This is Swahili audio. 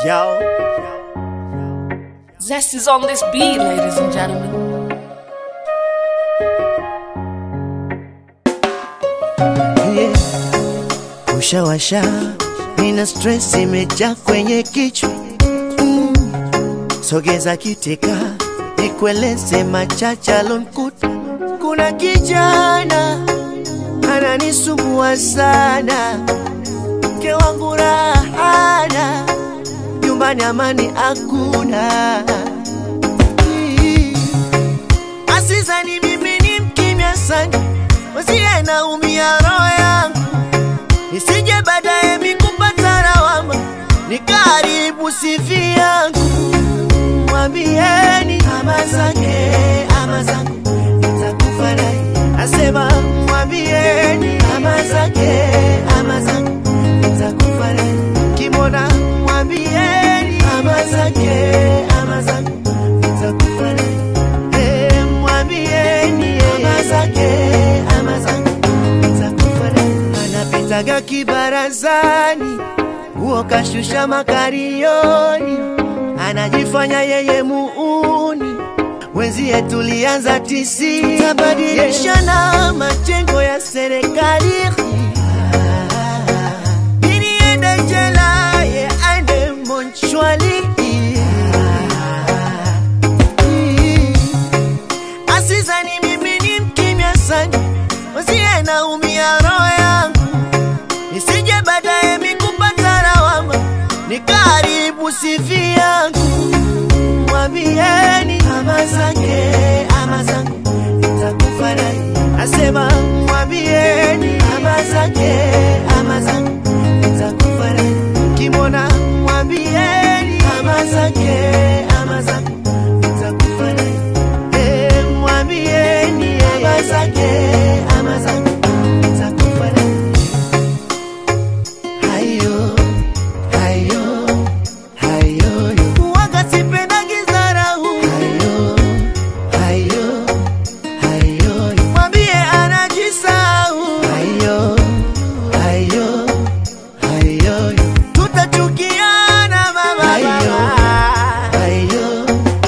Yo. Zest is on this beat, ladies and gentlemen. Yeah. Ushawasha, nina stress imejaa kwenye kichwa mm. Sogeza kiteka, nikueleze machache alonkuta. Kuna kijana ananisumbua sana, mke wangu rahana, nyumbani amani hakuna. Mm. Asizani mimi ni mkimya sana, wasiye naumia roho yangu, nisije baadaye mikupata lawama, nikaribu sifi yangu. Mwambieni ama zake ama zangu, nitakufa naye. Asema mwambieni ama zake ama zangu, nitakufa naye. Kimona mwambieni ama zake ama zangu, nitakufa naye. Eh, mwambieni ama zake ama zangu, nitakufa naye. Anapitaga kibarazani, huo kashusha makarioni, anajifanya yeye muuni wenzie tulianza tisi tabadilishana majengo ya serikali ili ende jela ye aende monchwali asizani mimi ni mkimya sana wenzie naumia roho yangu nisije baadaye mikupata lawama nikaribu sifi yangu mwambieni ama zake ama zangu nitakufa naye asema mwambieni ama zake